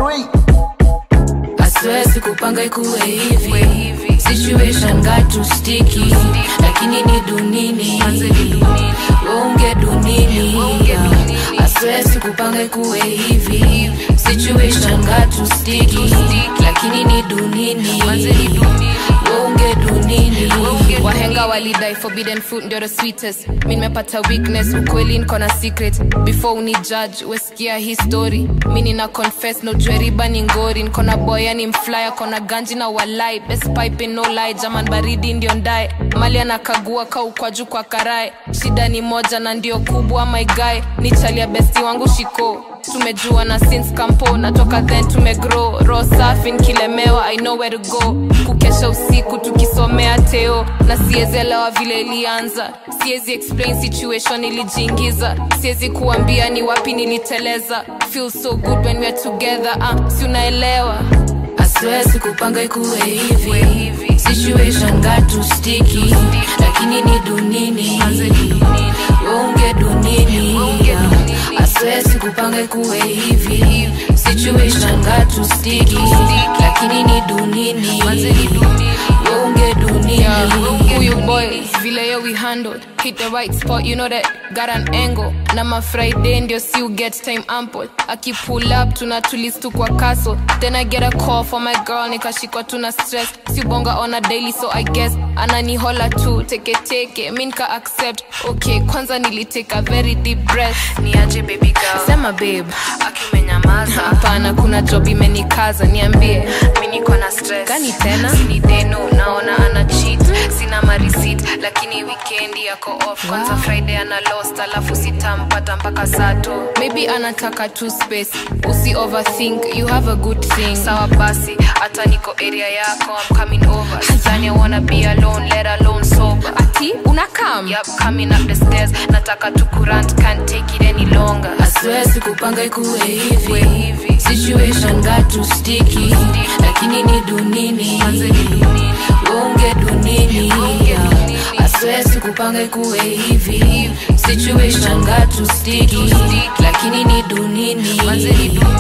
three. aswea sikupanga ikuwe hivi situation got too sticky lakini ni dunini waunge dunini aswea sikupanga ikuwe hivi situation got too sticky lakini ni dunini waunge dunini wahenga walidai forbidden fruit ndio the sweetest mi nimepata weakness ukweli niko na secret before uni judge wesikia hii story mi nina confess no jweriba ni ngori niko na boya ni mflya kona ganji na walai best pipe no lie jaman baridi ndio ndae mali anakagua ka ukwaju kwa karae shida ni moja na ndio kubwa my guy ni chalia besti wangu shiko tumejua na since campo natoka then tumegrow ro safi nkilemewa i know where to go kukesha usiku tukisomea teo na siezelewa vile ilianza siezi explain situation ilijiingiza siezi kuambia ni wapi niliteleza feel so good when we're together uh, si unaelewa aswea sikupanga ikuwe hivi situation got too sticky lakini ni dunini waunge dunini aswea sikupanga ikuwe hivi situation got too sticky lakini ni dunini waunge dunini huyu boy vile yo we handled hit the right spot you know that got an angle na ma friday ndio si you get time ample aki pull up tuna tulis tu kwa castle then i get a call for my girl nikashikwa tuna stress si bonga on a daily so i guess ananihola tu teke teke mi nika accept okay kwanza niliteka very deep breath ni aje baby girl sema babe akimenyamaza hapana kuna job imenikaza niambie mi niko na stress Gani tena? sini deno naona ana cheat sina marisit lakini wikendi yako off kwanza friday ana lost alafu sitampata mpaka sato maybe anataka tu space usi overthink you have a good thing sawa basi hata niko area yako I'm coming over sidhani I wanna be alone let alone sober ati unakam Yup, coming up the stairs nataka tu kurant can't take it any longer aswea sikupanga ikuwe hivi situation got too sticky lakini ni dunini waunge dunini aswea sikupanga ikuwe hivi situation got too sticky lakini ni dunini